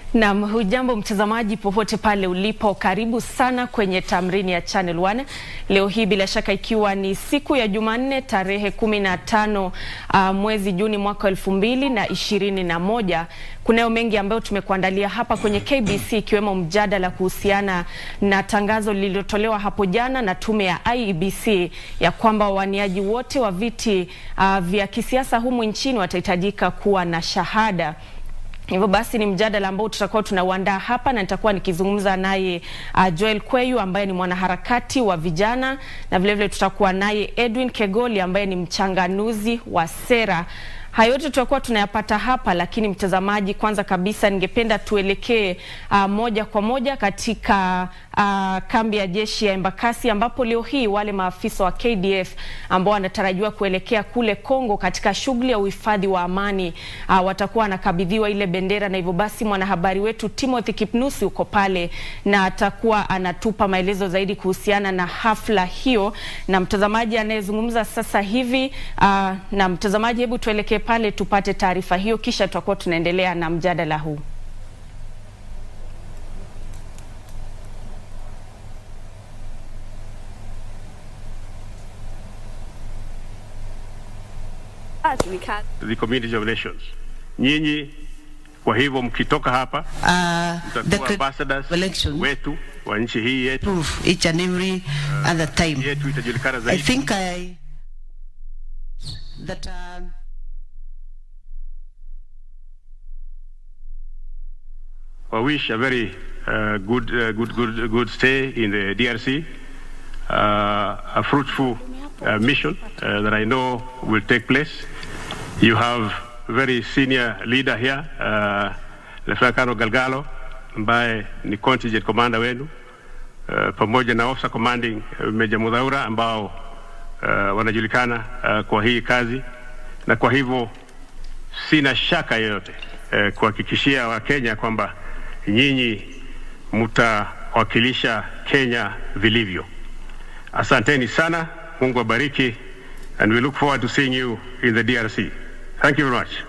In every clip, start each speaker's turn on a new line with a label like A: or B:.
A: Naam, hujambo mtazamaji popote pale ulipo, karibu sana kwenye tamrini ya Channel 1. Leo hii bila shaka ikiwa ni siku ya Jumanne tarehe kumi na tano uh, mwezi Juni mwaka elfu mbili na ishirini na moja. Kunayo mengi ambayo tumekuandalia hapa kwenye KBC ikiwemo mjadala kuhusiana na tangazo lililotolewa hapo jana na tume ya IEBC ya kwamba wawaniaji wote wa viti uh, vya kisiasa humu nchini watahitajika kuwa na shahada. Hivyo basi ni mjadala ambao tutakuwa tunauandaa hapa na nitakuwa nikizungumza naye uh, Joel Kweyu ambaye ni mwanaharakati wa vijana na vilevile tutakuwa naye Edwin Kegoli ambaye ni mchanganuzi wa sera. Hayo yote tutakuwa tunayapata hapa, lakini mtazamaji, kwanza kabisa ningependa tuelekee uh, moja kwa moja katika uh, kambi ya jeshi ya Embakasi ambapo leo hii wale maafisa wa KDF ambao wanatarajiwa kuelekea kule Kongo katika shughuli ya uhifadhi wa amani uh, watakuwa wanakabidhiwa ile bendera, na hivyo basi mwanahabari wetu Timothy Kipnusi uko pale na atakuwa anatupa maelezo zaidi kuhusiana na hafla hiyo. Na mtazamaji anayezungumza sasa hivi uh, na mtazamaji, hebu tuelekee pale tupate taarifa hiyo, kisha tutakuwa tunaendelea na mjadala huu.
B: the community of nations. Nyinyi kwa hivyo mkitoka hapa
C: uh, the
B: mtakuwa ambassadors
C: elections
B: wetu wa nchi hii yetu,
C: prove each and every other time.
B: yetu itajulikana
C: I
B: zaidi.
C: think I that uh,
B: I wish a very uh, good, uh, good, good, good stay in the DRC, uh, a fruitful uh, mission uh, that I know will take place. You have a very senior leader here, uh, Lieutenant Colonel Galgalo, ambaye ni contingent commander wenu, uh, pamoja na officer commanding uh, Major Mudhaura ambao uh, wanajulikana uh, kwa hii kazi, na kwa hivyo sina shaka yoyote eh, kuhakikishia Wakenya kwamba nyinyi mtawakilisha Kenya vilivyo. Asanteni sana, Mungu abariki, and we look forward to seeing you in the DRC. Thank you very much.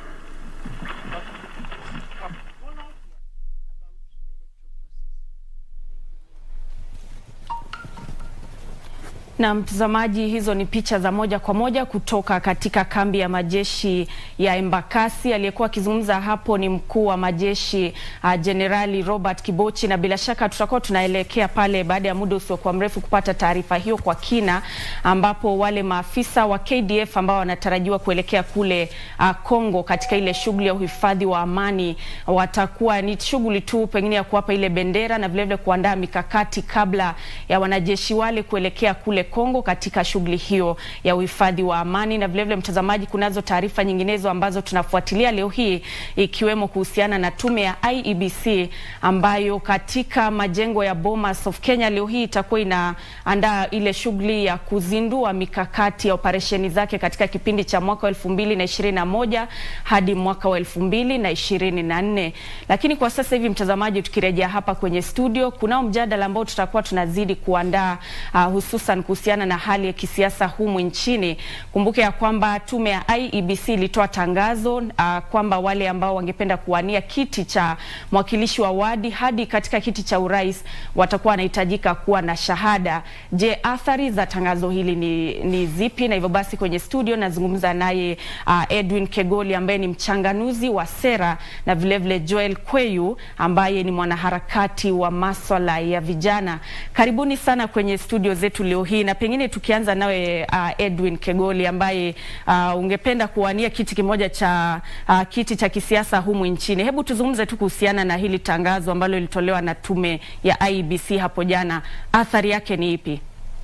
A: Na mtazamaji, hizo ni picha za moja kwa moja kutoka katika kambi ya majeshi ya Embakasi. Aliyekuwa akizungumza hapo ni mkuu wa majeshi Jenerali uh, Robert Kibochi, na bila shaka tutakuwa tunaelekea pale baada ya muda usiokuwa mrefu kupata taarifa hiyo kwa kina, ambapo wale maafisa wa KDF ambao wanatarajiwa kuelekea kule uh, Kongo katika ile shughuli ya uhifadhi wa amani watakuwa ni shughuli tu pengine ya kuwapa ile bendera na vilevile kuandaa mikakati kabla ya wanajeshi wale kuelekea kule Kongo katika shughuli hiyo ya uhifadhi wa amani. Na vilevile mtazamaji, kunazo taarifa nyinginezo ambazo tunafuatilia leo hii ikiwemo kuhusiana na tume ya IEBC ambayo katika majengo ya Bomas of Kenya leo hii itakuwa inaandaa ile shughuli ya kuzindua mikakati ya operesheni zake katika kipindi cha mwaka wa elfu mbili na ishirini na moja hadi mwaka wa elfu mbili na ishirini na nne. Lakini kwa sasa hivi mtazamaji, tukirejea hapa kwenye studio, kunao mjadala ambao tutakuwa tunazidi kuandaa uh, hususan kuhusiana na hali ya kisiasa humu nchini. Kumbuke ya kwamba tume ya IEBC ilitoa tangazo uh, kwamba wale ambao wangependa kuwania kiti cha mwakilishi wa wadi hadi katika kiti cha urais watakuwa wanahitajika kuwa na shahada. Je, athari za tangazo hili ni, ni zipi? Na hivyo basi kwenye studio nazungumza naye uh, Edwin Kegoli ambaye ni mchanganuzi wa sera na vilevile Joel Kweyu ambaye ni mwanaharakati wa maswala ya vijana. Karibuni sana kwenye studio zetu leo hii na pengine tukianza nawe uh, Edwin Kegoli ambaye uh, ungependa kuwania kiti kimoja cha uh, kiti cha kisiasa humu nchini. Hebu tuzungumze tu kuhusiana na hili tangazo ambalo lilitolewa na tume ya IEBC hapo jana. Athari yake ni ipi?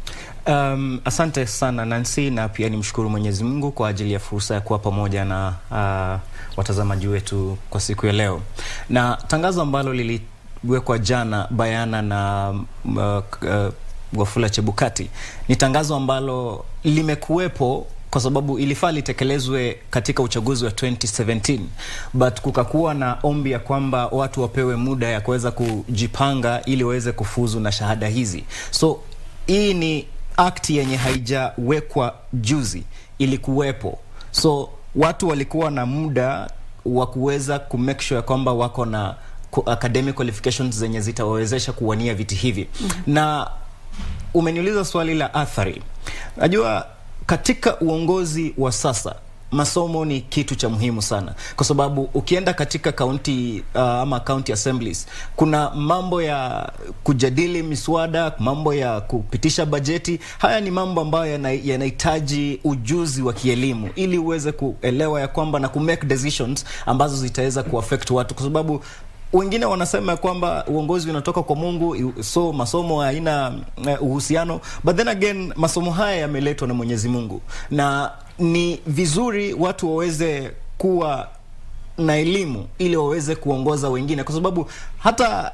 D: Um, asante sana Nancy, na pia nimshukuru Mwenyezi Mungu kwa ajili ya fursa ya kuwa pamoja na uh, watazamaji wetu kwa siku ya leo, na tangazo ambalo liliwekwa jana bayana na uh, uh, Wafula Chebukati ni tangazo ambalo limekuwepo kwa sababu ilifaa litekelezwe katika uchaguzi wa 2017 but kukakuwa na ombi ya kwamba watu wapewe muda ya kuweza kujipanga ili waweze kufuzu na shahada hizi. So hii ni akti yenye haijawekwa juzi, ilikuwepo. So watu walikuwa na muda wa kuweza kumake sure kwamba wako na ku- academic qualifications zenye zitawawezesha kuwania viti hivi na umeniuliza swali la athari. Najua katika uongozi wa sasa masomo ni kitu cha muhimu sana, kwa sababu ukienda katika county uh, ama county assemblies kuna mambo ya kujadili miswada, mambo ya kupitisha bajeti. Haya ni mambo ambayo yana- yanahitaji ujuzi wa kielimu ili uweze kuelewa ya kwamba na kumake decisions ambazo zitaweza kuaffect watu, kwa sababu wengine wanasema ya kwamba uongozi unatoka kwa Mungu, so masomo haina uh, uhusiano, but then again masomo haya yameletwa na Mwenyezi Mungu, na ni vizuri watu waweze kuwa na elimu ili waweze kuongoza wengine, kwa sababu hata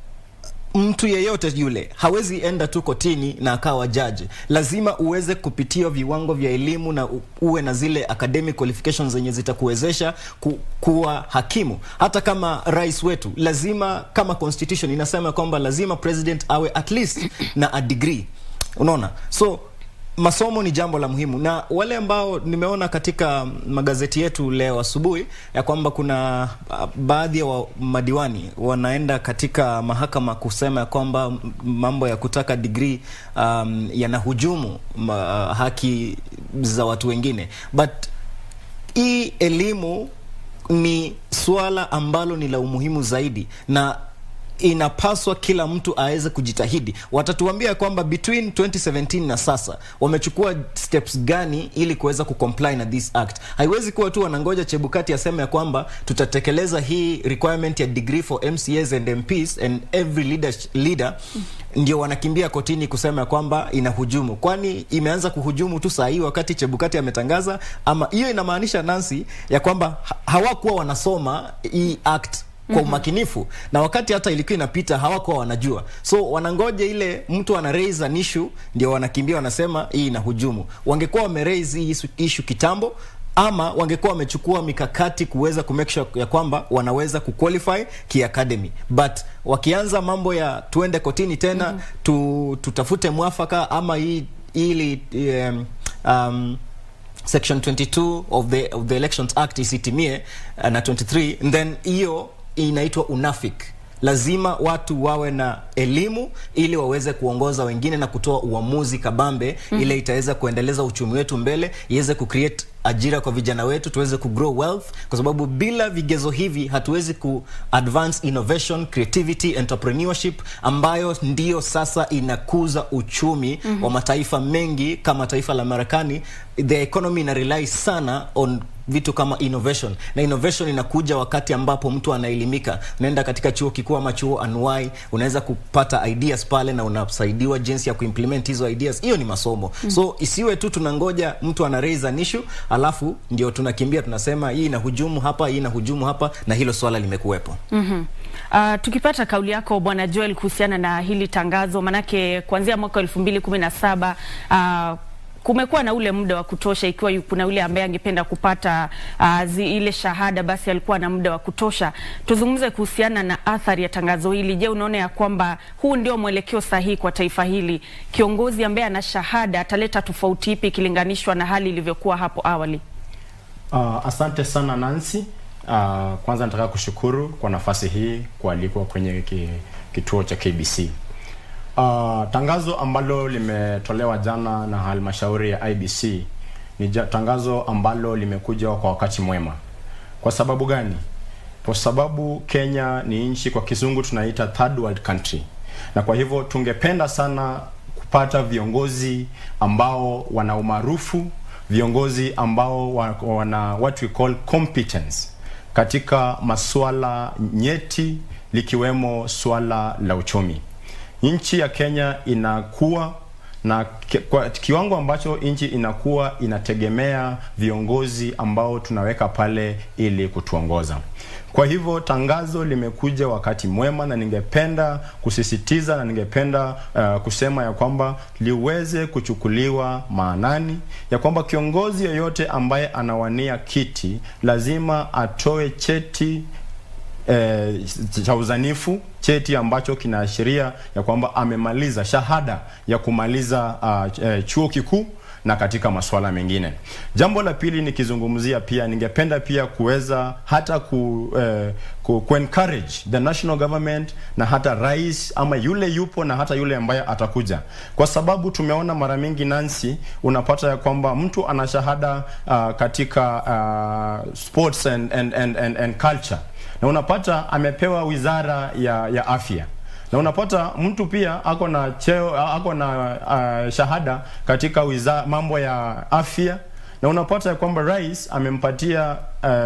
D: mtu yeyote yule hawezi enda tu kotini na akawa jaji. Lazima uweze kupitia viwango vya elimu na u- uwe na zile academic qualifications zenye zitakuwezesha ku, kuwa hakimu. Hata kama rais wetu lazima, kama constitution inasema kwamba lazima president awe at least na a degree, unaona so masomo ni jambo la muhimu, na wale ambao nimeona katika magazeti yetu leo asubuhi ya kwamba kuna ah, baadhi ya wa madiwani wanaenda katika mahakama kusema ya kwamba m- mambo ya kutaka degree um, yanahujumu ma, haki za watu wengine but hii elimu ni suala ambalo ni la umuhimu zaidi na inapaswa kila mtu aweze kujitahidi. Watatuambia kwamba between 2017 na sasa wamechukua steps gani ili kuweza kucomply na this act. Haiwezi kuwa tu wanangoja Chebukati aseme ya kwamba tutatekeleza hii requirement ya degree for MCAs and MPs and every leader, leader ndio wanakimbia kotini kusema ya kwamba inahujumu. Kwani imeanza kuhujumu tu saa hii wakati Chebukati ametangaza, ama hiyo inamaanisha Nancy ya kwamba ha- hawakuwa wanasoma hii act kwa umakinifu na wakati hata ilikuwa inapita hawakuwa wanajua, so wanangoja ile mtu ana raise an issue ndio wanakimbia wanasema hii inahujumu. Wangekuwa wame raise hii issue- issue kitambo ama wangekuwa wamechukua mikakati kuweza ku make sure ya kwamba wanaweza kuqualify kiacademy, but wakianza mambo ya tuende kotini tena tu, tutafute mwafaka ama hii ili um, um, section 22 of the, of the elections act isitimie uh, na 23 then hiyo inaitwa unafik lazima watu wawe na elimu ili waweze kuongoza wengine na kutoa uamuzi kabambe mm. ile itaweza kuendeleza uchumi wetu mbele iweze kucreate ajira kwa vijana wetu tuweze kugrow wealth kwa sababu bila vigezo hivi hatuwezi ku advance innovation creativity entrepreneurship ambayo ndiyo sasa inakuza uchumi mm-hmm. wa mataifa mengi kama taifa la marekani the economy ina rely sana on vitu kama innovation na innovation inakuja wakati ambapo mtu anaelimika unaenda katika chuo kikuu ama chuo anuai unaweza kupata ideas pale na unasaidiwa jinsi ya kuimplement hizo ideas hiyo ni masomo mm. so isiwe tu tunangoja mtu ana raise an issue alafu ndio tunakimbia tunasema hii inahujumu hapa hii inahujumu hapa na hilo swala limekuwepo
A: Mm-hmm. Uh, tukipata kauli yako Bwana Joel kuhusiana na hili tangazo, manake kuanzia mwaka elfu mbili kumi na saba uh, kumekuwa na ule muda wa kutosha. Ikiwa yu- kuna yule ambaye angependa kupata uh, zi, ile shahada, basi alikuwa na muda wa kutosha. Tuzungumze kuhusiana na athari ya tangazo hili. Je, unaona ya kwamba huu ndio mwelekeo sahihi kwa taifa hili? Kiongozi ambaye ana shahada ataleta tofauti ipi ikilinganishwa na hali ilivyokuwa hapo awali?
E: Uh, asante sana Nancy. Uh, kwanza nataka kushukuru kwa nafasi hii kualikwa kwenye ki, kituo cha KBC. Uh, tangazo ambalo limetolewa jana na halmashauri ya IBC ni ja, tangazo ambalo limekuja kwa wakati mwema. Kwa sababu gani? Kwa sababu Kenya ni nchi kwa kizungu tunaita third world country, na kwa hivyo tungependa sana kupata viongozi ambao wana umaarufu, viongozi ambao wa- wana what we call competence katika masuala nyeti likiwemo swala la uchumi. Nchi ya Kenya inakuwa na ki- kwa kiwango ambacho nchi inakuwa inategemea viongozi ambao tunaweka pale ili kutuongoza. Kwa hivyo tangazo limekuja wakati mwema, na ningependa kusisitiza na ningependa uh, kusema ya kwamba liweze kuchukuliwa maanani, ya kwamba kiongozi yoyote ambaye anawania kiti lazima atoe cheti eh, cha uzanifu cheti ambacho kinaashiria ya kwamba amemaliza shahada ya kumaliza uh, eh, chuo kikuu na katika masuala mengine. Jambo la pili nikizungumzia pia, ningependa pia kuweza hata ku, eh, ku, ku encourage the national government na hata rais ama yule yupo na hata yule ambaye atakuja, kwa sababu tumeona mara mingi Nancy, unapata ya kwamba mtu ana shahada uh, katika uh, sports and, and, and, and, and culture na unapata amepewa wizara ya, ya afya na unapata mtu pia ako na cheo ako na uh, shahada katika wiza, mambo ya afya na unapata ya kwamba rais amempatia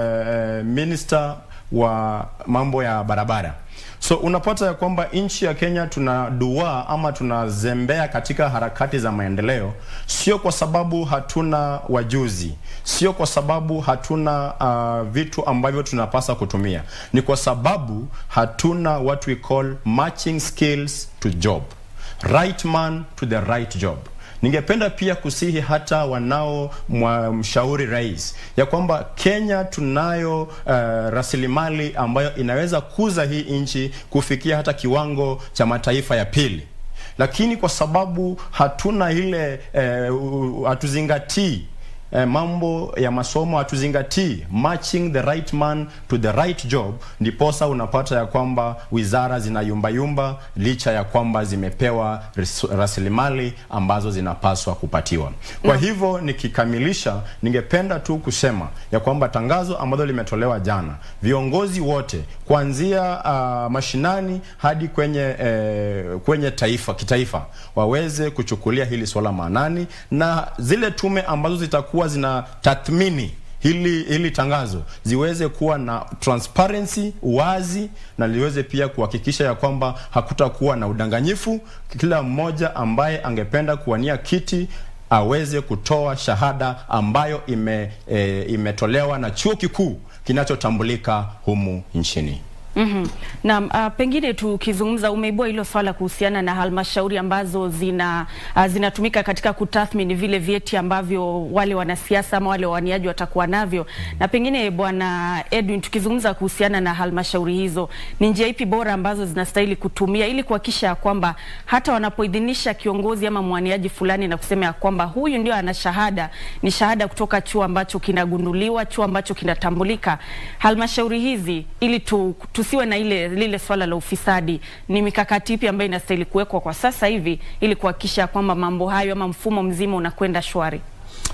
E: uh, minister wa mambo ya barabara so unapata ya kwamba nchi ya Kenya tuna dua ama tunazembea katika harakati za maendeleo, sio kwa sababu hatuna wajuzi, sio kwa sababu hatuna uh, vitu ambavyo tunapasa kutumia, ni kwa sababu hatuna what we call matching skills to job, right man to the right job. Ningependa pia kusihi hata wanao mshauri rais ya kwamba Kenya tunayo uh, rasilimali ambayo inaweza kuza hii nchi kufikia hata kiwango cha mataifa ya pili, lakini kwa sababu hatuna ile uh, hatuzingatii eh, mambo ya masomo hatuzingatii matching the right man to the right job, ndiposa unapata ya kwamba wizara zinayumbayumba licha ya kwamba zimepewa ris- rasilimali ambazo zinapaswa kupatiwa. Kwa hivyo nikikamilisha, ningependa tu kusema ya kwamba tangazo ambalo limetolewa jana, viongozi wote kuanzia uh, mashinani hadi kwenye eh, kwenye taifa kitaifa waweze kuchukulia hili swala maanani na zile tume ambazo zitakuwa zina tathmini hili hili tangazo ziweze kuwa na transparency, uwazi na liweze pia kuhakikisha ya kwamba hakutakuwa na udanganyifu. Kila mmoja ambaye angependa kuwania kiti aweze kutoa shahada ambayo ime, e, imetolewa na chuo kikuu kinachotambulika humu nchini.
A: Mm-hmm. Na uh, pengine tukizungumza, umeibua hilo swala kuhusiana na halmashauri ambazo zina uh, zinatumika katika kutathmini vile vyeti ambavyo wale wanasiasa ama wale wawaniaji watakuwa navyo, na pengine Bwana Edwin, tukizungumza kuhusiana na halmashauri hizo, ni njia ipi bora ambazo zinastahili kutumia ili kuhakikisha ya kwamba hata wanapoidhinisha kiongozi ama mwaniaji fulani na kusema ya kwamba huyu ndio ana shahada, ni shahada kutoka chuo ambacho kinagunduliwa, chuo ambacho kinatambulika, halmashauri hizi ili tu, tusiwe na ile lile swala la ufisadi, ni mikakati ipi ambayo inastahili kuwekwa kwa sasa hivi ili kuhakikisha kwamba mambo hayo ama mfumo mzima unakwenda shwari?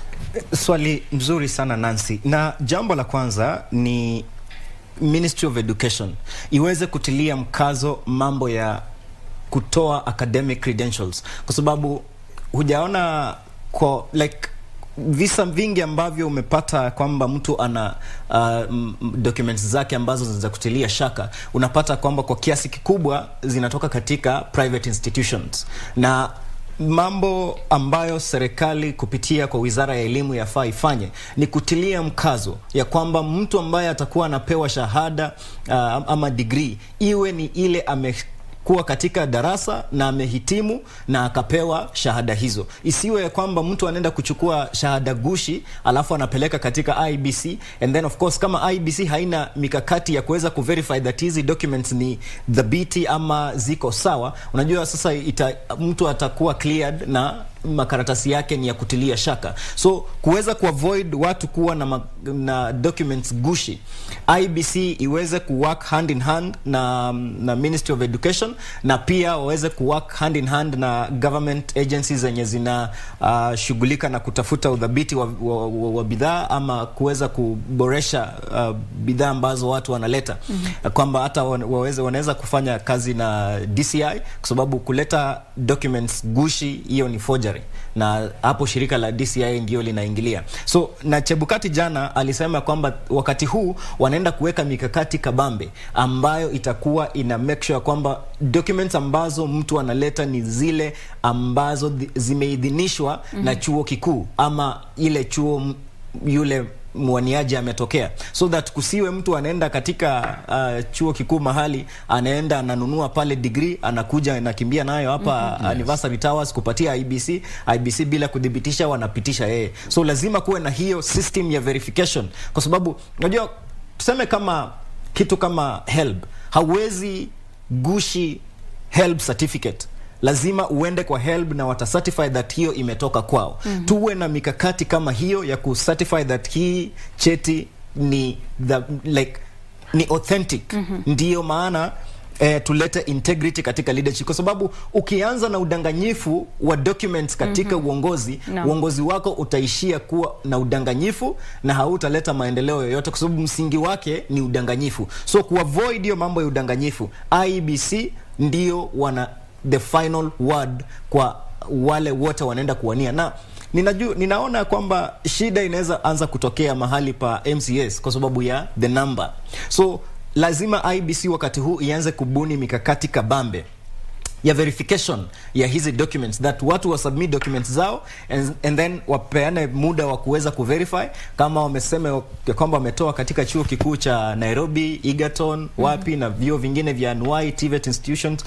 D: Swali mzuri sana Nancy, na jambo la kwanza ni Ministry of Education iweze kutilia mkazo mambo ya kutoa academic credentials, kwa sababu hujaona kwa like visa vingi ambavyo umepata kwamba mtu ana uh, documents zake ambazo za kutilia shaka, unapata kwamba kwa kiasi kikubwa zinatoka katika private institutions na mambo ambayo serikali kupitia kwa wizara ya elimu yafaa ifanye ni kutilia mkazo ya kwamba mtu ambaye atakuwa anapewa shahada uh, ama degree iwe ni ile ame kuwa katika darasa na amehitimu na akapewa shahada hizo. Isiwe ya kwamba mtu anaenda kuchukua shahada gushi alafu anapeleka katika IBC and then of course kama IBC haina mikakati ya kuweza kuverify that hizi documents ni dhabiti ama ziko sawa, unajua sasa ita, mtu atakuwa cleared na makaratasi yake ni ya kutilia shaka. So kuweza kuavoid watu kuwa na, ma, na documents gushi, IBC iweze kuwork hand in hand na, na Ministry of Education na pia waweze kuwork hand in hand na government agencies zenye zinashughulika uh, na kutafuta udhabiti wa, wa, wa, wa bidhaa ama kuweza kuboresha uh, bidhaa ambazo watu wanaleta mm -hmm. kwamba hata waweze wanaweza kufanya kazi na DCI kwa sababu kuleta documents gushi hiyo ni forgery na hapo shirika la DCI ndio linaingilia. So na Chebukati jana alisema kwamba wakati huu wanaenda kuweka mikakati kabambe ambayo itakuwa ina make sure kwamba documents ambazo mtu analeta ni zile ambazo zimeidhinishwa mm -hmm. na chuo kikuu ama ile chuo yule mwaniaji ametokea, so that kusiwe mtu anaenda katika uh, chuo kikuu mahali anaenda ananunua pale degree anakuja anakimbia nayo hapa mm -hmm. Anniversary Towers kupatia IBC, IBC bila kudhibitisha wanapitisha yeye. So lazima kuwe na hiyo system ya verification, kwa sababu unajua, tuseme kama kitu kama HELB, hauwezi gushi HELB certificate lazima uende kwa HELB na watacertify that hiyo imetoka kwao. mm -hmm. Tuwe na mikakati kama hiyo ya kucertify that hii cheti ni the, like ni authentic. mm -hmm. Ndiyo maana eh, tulete integrity katika leadership, kwa sababu ukianza na udanganyifu wa documents katika mm -hmm. uongozi
A: No.
D: uongozi wako utaishia kuwa na udanganyifu na hautaleta maendeleo yoyote, kwa sababu msingi wake ni udanganyifu. So kuavoid hiyo mambo ya udanganyifu, IEBC ndio wana the final word kwa wale wote wanaenda kuwania na ninajua ninaona kwamba shida inaweza anza kutokea mahali pa MCS kwa sababu ya the number. So lazima IBC wakati huu ianze kubuni mikakati kabambe ya verification ya hizi documents that watu wa submit documents zao and, and then wapeane muda wa kuweza kuverify kama wamesema ya kwamba wametoa katika chuo kikuu cha Nairobi, Egerton, wapi na vyuo vingine vya NY, TVET institutions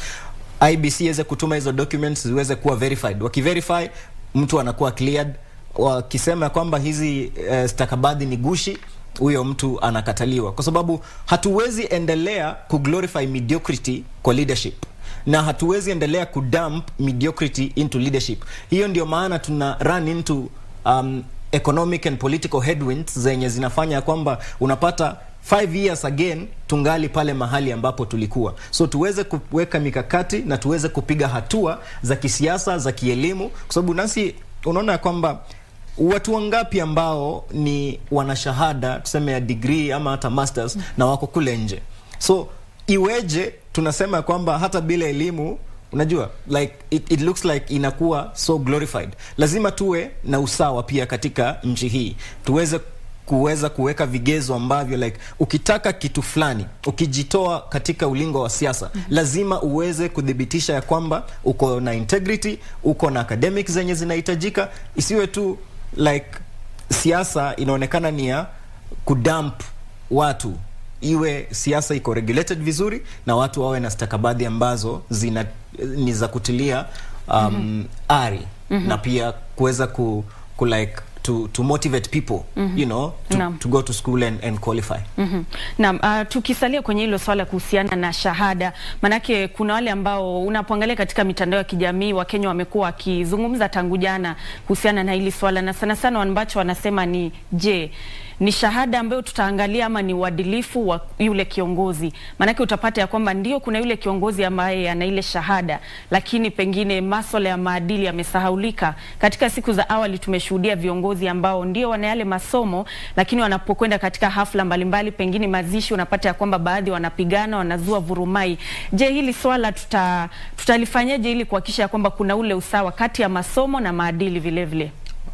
D: IBC iweze kutuma hizo documents ziweze kuwa verified. Wakiverify mtu anakuwa cleared. Wakisema ya kwamba hizi uh, stakabadhi ni gushi huyo mtu anakataliwa, kwa sababu hatuwezi endelea kuglorify mediocrity kwa leadership na hatuwezi endelea kudump mediocrity into leadership. Hiyo ndio maana tuna run into um, economic and political headwinds zenye zinafanya kwamba unapata five years again tungali pale mahali ambapo tulikuwa. So tuweze kuweka mikakati na tuweze kupiga hatua za kisiasa, za kielimu, kwa sababu nasi unaona ya kwamba watu wangapi ambao ni wanashahada tuseme ya degree ama hata masters na wako kule nje. So iweje tunasema ya kwamba hata bila elimu unajua like it, it looks like inakuwa so glorified. Lazima tuwe na usawa pia katika nchi hii, tuweze kuweza kuweka vigezo ambavyo like ukitaka kitu fulani ukijitoa katika ulingo wa siasa mm -hmm. lazima uweze kudhibitisha ya kwamba uko na integrity, uko na academics zenye zinahitajika, isiwe tu like siasa inaonekana ni ya kudump watu iwe siasa iko regulated vizuri na watu wawe na stakabadhi ambazo zina ni za kutilia um, mm -hmm. ari mm -hmm. na pia kuweza ku, ku like to, to motivate people mm -hmm. you know to,
A: Naam.
D: to go to school and, and qualify
A: Mhm. Naam, uh, tukisalia kwenye hilo swala kuhusiana na shahada, manake kuna wale ambao unapoangalia katika mitandao ya kijamii Wakenya wamekuwa wakizungumza tangu jana kuhusiana na hili swala, na sana sana ambacho wanasema ni je, ni shahada ambayo tutaangalia ama ni uadilifu wa yule kiongozi? Manake utapata ya kwamba ndio kuna yule kiongozi ambaye ana ile shahada, lakini pengine maswala ya maadili yamesahaulika. Katika siku za awali tumeshuhudia viongozi ambao ndio wana yale masomo, lakini wanapokwenda katika hafla mbalimbali, pengine mazishi, unapata ya kwamba baadhi wanapigana, wanazua vurumai. Je, hili swala tuta tutalifanyaje ili kuhakikisha ya kwamba kuna ule usawa kati ya masomo na maadili vile vile?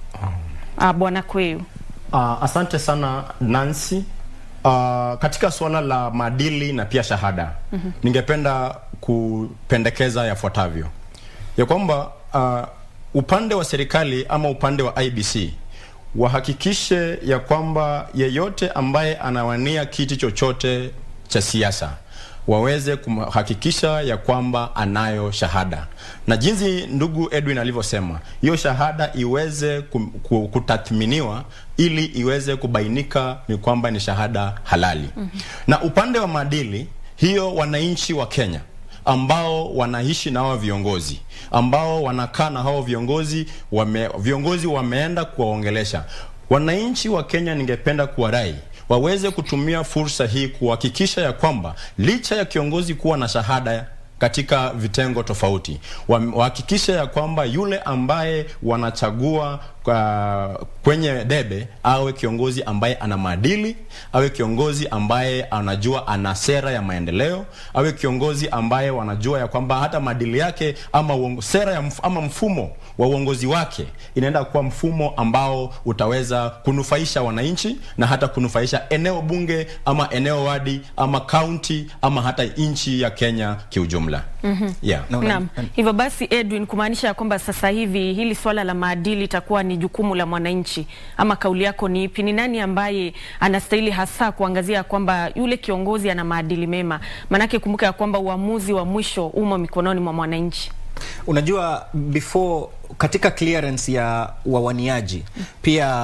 A: Ah, Bwana Kweyu.
E: Uh, asante sana Nancy. Uh, katika suala la maadili na pia shahada mm -hmm. ningependa kupendekeza yafuatavyo ya kwamba uh, upande wa serikali ama upande wa IBC wahakikishe ya kwamba yeyote ambaye anawania kiti chochote cha siasa waweze kuhakikisha ya kwamba anayo shahada, na jinsi ndugu Edwin alivyosema, hiyo shahada iweze kum- ku- kutathminiwa ili iweze kubainika ni kwamba ni shahada halali. Mm-hmm. Na upande wa maadili, hiyo wananchi wa Kenya ambao wanaishi na hao viongozi ambao wanakaa na hao viongozi wame, viongozi wameenda kuwaongelesha wananchi wa Kenya. Ningependa kuwarai waweze kutumia fursa hii kuhakikisha ya kwamba licha ya kiongozi kuwa na shahada katika vitengo tofauti, wa- wahakikishe ya kwamba yule ambaye wanachagua kwa, kwenye debe awe kiongozi ambaye ana maadili, awe kiongozi ambaye anajua ana sera ya maendeleo, awe kiongozi ambaye wanajua ya kwamba hata maadili yake ama uongo, sera ya mf, ama mfumo wa uongozi wake inaenda kuwa mfumo ambao utaweza kunufaisha wananchi na hata kunufaisha eneo bunge ama eneo wadi ama kaunti ama hata nchi ya Kenya kiujumla. mm-hmm. yeah.
D: Na una-
A: Naam. Hivyo basi Edwin, kumaanisha ya kwamba sasa hivi hili swala la maadili itakuwa ni jukumu la mwananchi, ama kauli yako ni ipi? Ni nani ambaye anastahili hasa kuangazia kwamba yule kiongozi ana maadili mema? Maanake kumbuka ya kwamba uamuzi wa mwisho umo mikononi mwa mwananchi.
D: Unajua, before katika clearance ya wawaniaji pia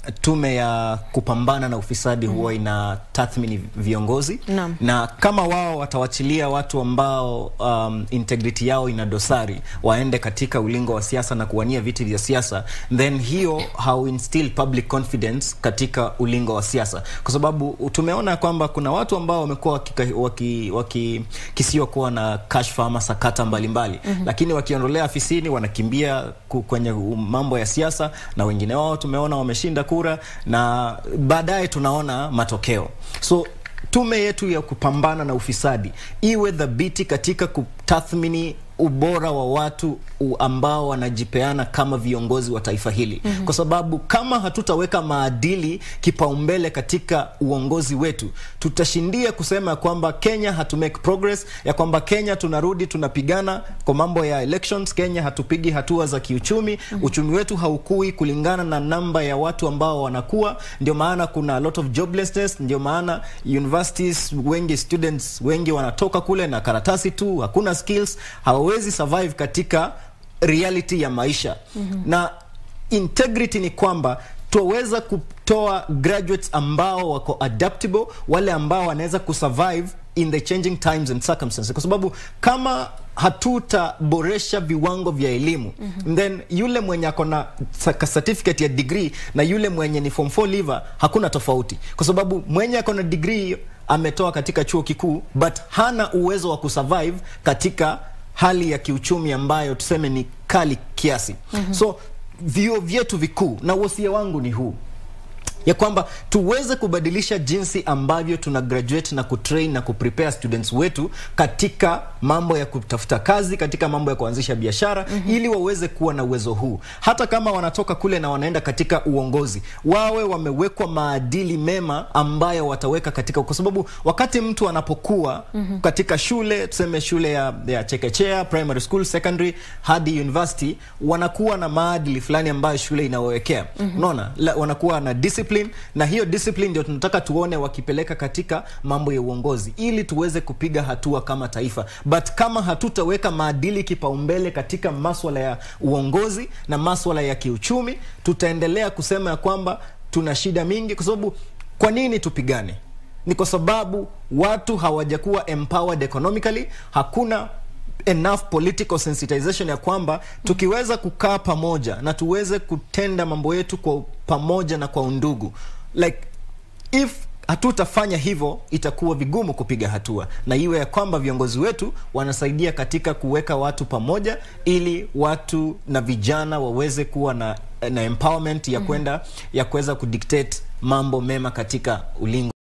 D: tume ya kupambana na ufisadi huwa ina tathmini viongozi
A: Naam.
D: na kama wao watawachilia watu ambao um, integrity yao ina dosari waende katika ulingo wa siasa na kuwania viti vya siasa then hiyo how instill public confidence katika ulingo wa siasa kwa sababu tumeona kwamba kuna watu ambao wamekuwa wakikisiwa waki, waki, kisiwa kuwa na kashfa ama sakata mbalimbali mm-hmm. lakini wakiondolea afisini wanakimbia ku- kwenye mambo ya siasa na wengine wao tumeona wameshinda kura na baadaye tunaona matokeo so tume yetu ya kupambana na ufisadi iwe dhabiti katika kutathmini ubora wa watu u- ambao wanajipeana kama viongozi wa taifa hili mm-hmm. kwa sababu kama hatutaweka maadili kipaumbele katika uongozi wetu tutashindia kusema ya kwamba kenya hatu make progress ya kwamba kenya tunarudi tunapigana kwa mambo ya elections kenya hatupigi hatua za kiuchumi mm-hmm. uchumi wetu haukui kulingana na namba ya watu ambao wanakuwa ndio maana kuna a lot of joblessness ndio maana universities wengi students wengi wanatoka kule na karatasi tu hakuna skills hawawezi survive katika reality ya maisha mm-hmm. na integrity ni kwamba tuweza kutoa graduates ambao wako adaptable wale ambao wanaweza kusurvive in the changing times and circumstances kwa sababu kama hatutaboresha viwango vya elimu mm-hmm. then yule mwenye ako na sa- certificate ya degree na yule mwenye ni form 4 leaver hakuna tofauti kwa sababu mwenye ako na degree ametoa katika chuo kikuu but hana uwezo wa kusurvive katika hali ya kiuchumi ambayo tuseme ni kali kiasi mm-hmm. so vio vyetu vikuu na wosia wangu ni huu ya kwamba tuweze kubadilisha jinsi ambavyo tuna graduate na kutrain na kuprepare students wetu katika mambo ya kutafuta kazi katika mambo ya kuanzisha biashara mm-hmm. ili waweze kuwa na uwezo huu hata kama wanatoka kule na wanaenda katika uongozi wawe wamewekwa maadili mema ambayo wataweka katika kwa sababu wakati mtu anapokuwa mm-hmm. katika shule tuseme shule ya, ya chekechea primary school secondary hadi university wanakuwa na maadili fulani ambayo shule inawawekea mm-hmm. unaona La- wanakuwa na discipline na hiyo discipline ndio tunataka tuone wakipeleka katika mambo ya uongozi ili tuweze kupiga hatua kama taifa but kama hatutaweka maadili kipaumbele katika maswala ya uongozi na maswala ya kiuchumi tutaendelea kusema ya kwamba tuna shida mingi kwa sababu kwa nini tupigane ni kwa sababu watu hawajakuwa empowered economically hakuna enough political sensitization ya kwamba tukiweza kukaa pamoja na tuweze kutenda mambo yetu kwa pamoja na kwa undugu like if hatutafanya hivyo itakuwa vigumu kupiga hatua na iwe ya kwamba viongozi wetu wanasaidia katika kuweka watu pamoja ili watu na vijana waweze kuwa na, na empowerment ya kwenda ya kuweza kudictate mambo mema katika ulingo